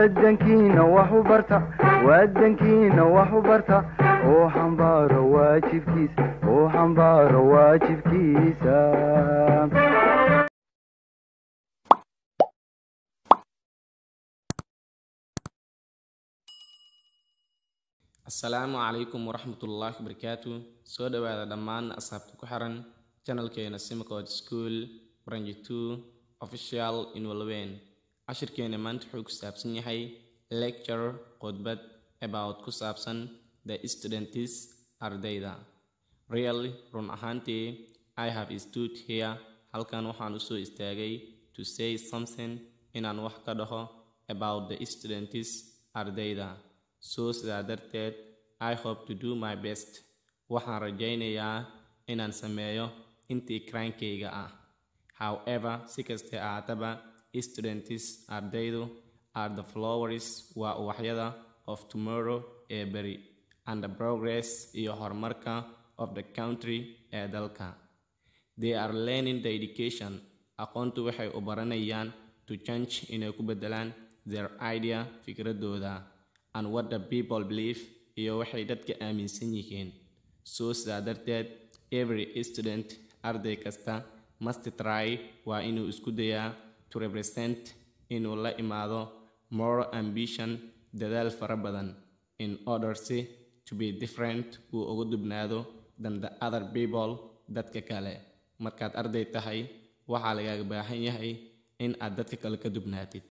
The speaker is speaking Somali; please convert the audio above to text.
wadankiina wax u barta wadankiina wax u barta oo xambaaro waajibkiisa oo xambaaro waajibkiisa asalaamu calaykum waraxmatullaahi wabarakaatu soo dhowaada dhammaan asxaabta ku xiran janalkeena simcod school branji two official inwalweyn cashirkeena maanta wuxuu ku saabsan yahay lecture khudbad about ku saabsan the students ardayda really run ahaantii i have stood here halkan waxaan usoo istaagay to say something inaan wax ka dhaho about the students ardayda so sidaa darteed i hope to do my best waxaan rajaynayaa inaan sameeyo intii kraankayga ah however si kastee ahaataba students ardaydu are the flowers waa uwaxyada of tomorrow ee beri and the progress iyo horumarka of the country ee dalka they are learning the education aqoontu waxay u baranayaan to change inay ku bedelaan their idea fikradooda and what the people believe iyo waxay dadka aaminsan yihiin so sidaa darteed every student arday kasta must try waa inuu isku dayaa to represent inuu la imaado more ambition dadaal fara badan in order si to be different uu uga dubnaado than the other people dadka kale markaad arday tahay waxaa lagaaga baahan yahay in aad dadka kale ka dubnaatid